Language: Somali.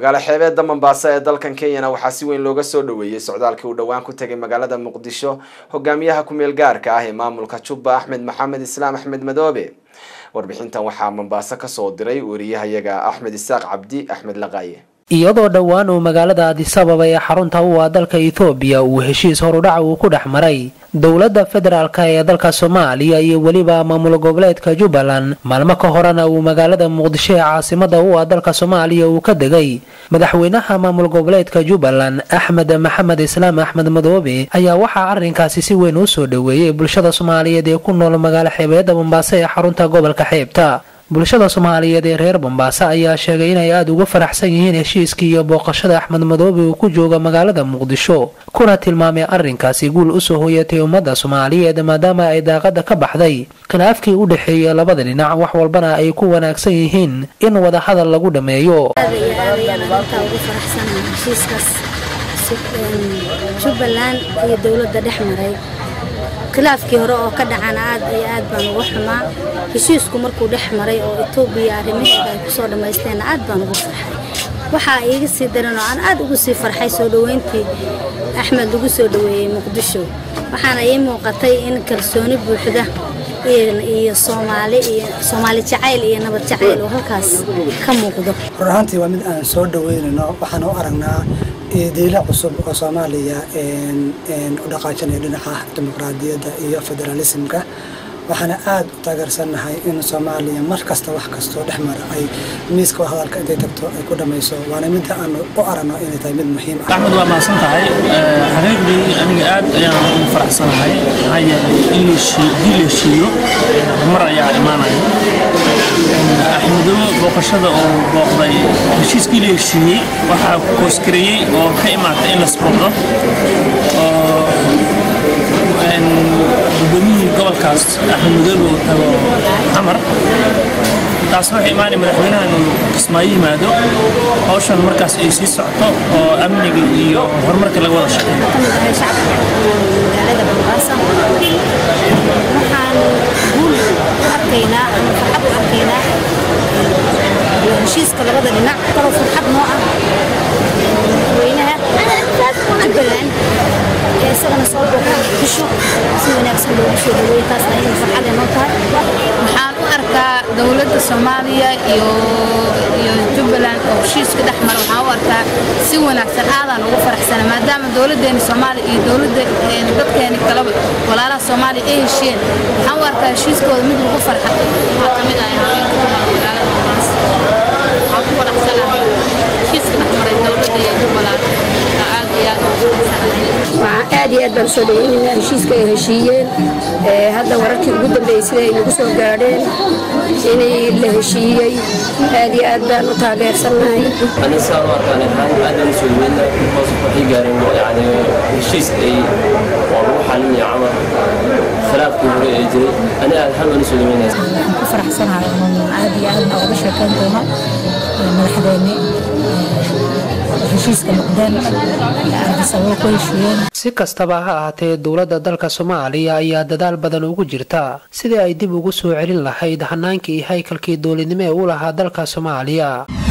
magaalo xeebeedda mombaaso ee dalkan kenyana waxaa si weyn looga soo dhaweeyey socdaalkii uu dhowaan ku tegay magaalada muqdisho hogaamiyaha ku-meel gaarka ah ee maamulka jubba axmed maxamed islaam axmed madoobe warbixintan waxaa mombaaso kasoo diray wariyahayaga axmed isaaq cabdi axmed laqaaye iyadoo dhowaan uu magaalada adisababa ee xarunta u ah dalka ethoobiya uu heshiis horudhaca uu ku dhex maray dowladda federaalk ee dalka soomaaliya iyo weliba maamul goboleedka jubbaland maalmo ka horena uu magaalada muqdisho ee caasimada u ah dalka soomaaliya uu ka degay madaxweynaha maamul goboleedka jubbaland axmed maxamed islaam axmed madoobe ayaa waxaa arrinkaasi si weyn u soo dhaweeyey bulshada soomaaliyeed ee ku nool magaalo xeebeedda mombaaso ee xarunta gobolka xeebta bulshada soomaaliyeed ee reer mombaaso ayaa sheegay inay aada uga faraxsan yihiin heshiiskii iyo booqashada axmed madoobe uu ku jooga magaalada muqdisho kuna tilmaamay arrinkaasi guul usoo hoyatay ummadda soomaaliyeed maadaama ay daaqada ka baxday khilaafkii u dhexeeyay labada dhinac wax walbana ay ku wanaagsan yihiin in wadahadal lagu dhammeeyo jubbaland iyo dowladda dhex maray khilaafkii hore oo ka dhacana aad iyo aad baan uga xumaa heshiisku markuu dhex maray oo etoobiya arrimaheeda ay kusoo dhammaysteenna aad baan ugu farxay waxaa iiga sii daran oo aan aad ugu sii farxay soo dhoweyntii axmed lagu soo dhoweeyey muqdisho waxaana ii muuqatay in kalsooni buuxda iyo soomaali iyo soomaali jacayl iyo nabad jacayl oo halkaas ka muuqdo run ahaantii waa mid aan soo dhaweynayno waxaan u aragnaa diila cusub oo soomaaliya u dhaqaajinaya dhinaca dimuqraadiyadda iyo federaalismka waxaana aada u taageersannahay in soomaaliya mar kasta wax kastoo dhex mara ay miiska hadalka intay tagto ay ku dhammayso waana midda aan u aragno inay tahay mid muhiim ah axmed waa mahadsan tahay xaqiiqdii aniga aad ayaan ugu faraxsanahay maxaa yeelay in dii la heshiiyo mar ayaa imaanaya axmedobo booqashada oo booqday heshiiskii la heshiiyey waxaa koosgareeyey oo ka imaatay in lasbooqdo oo gudoomiyihii gobolkaas axmed madoobe uu tago xamar taas waxay imaanay madaxweynaha inuu kismaayo yimaado hawshan markaas ay sii socoto oo amniga iyo horumarka laga wada shaqeeyo magaalada mombasa waxaan guul u arkaynaa ama farxad u arkaynaa heshiiska labada dhinac kaloo farxad noo ah madaxweynaha jubbaland ee isagana soo booqda muqdisho si wanaagsan loogu soo dhaweeyey taasna inay farxad ay noo tahay waxaan u arkaa dowladda soomaaliya iyo iyo jubbaland oo heshiiska dhex mara waxaan u arkaa si wanaagsan aadaan ugu faraxsana maadaama dowladdeena soomaaliya iyo dowladda dadkeeni kaleba walaalaha soomaaliya ay heshiyeen waxaan u arkaa heshiiskooda mid lagu farxa waxaa ka mid ah haweenka ku nool magaalada mombasa waxaan ku faraxsanahay heshiiska dhex maray dowladda iyo jubbaland aad iyo aad ugu faraxsanahay waxaan aad iyo aad baan soo dhaweynayna heshiiska ay heshiiyeen hadda wararkii ugu dambeeyey sida ay nagu soo gaadheen inay la heshiiyey aad iyo aad baan u taageersannahay أنا صار كان الحال أنا مسؤولين وصف في قارن يعني الشيء أي وروح علمي عمر خلاف كبير يجري أنا الحال مسؤولين waxaan ku faraxsanahay inuu aad iyo aad nooga sheekayn doono madaxdeeni heshiiska noqdeen ardisababo ku heshiiyeen si kastaba ha ahaatee dowladda dalka soomaaliya ayaa dadaal badan ugu jirta sidii ay dib ugu soo celin lahayd hanaankii haykalkii dowladnimo ee u lahaa dalka soomaaliya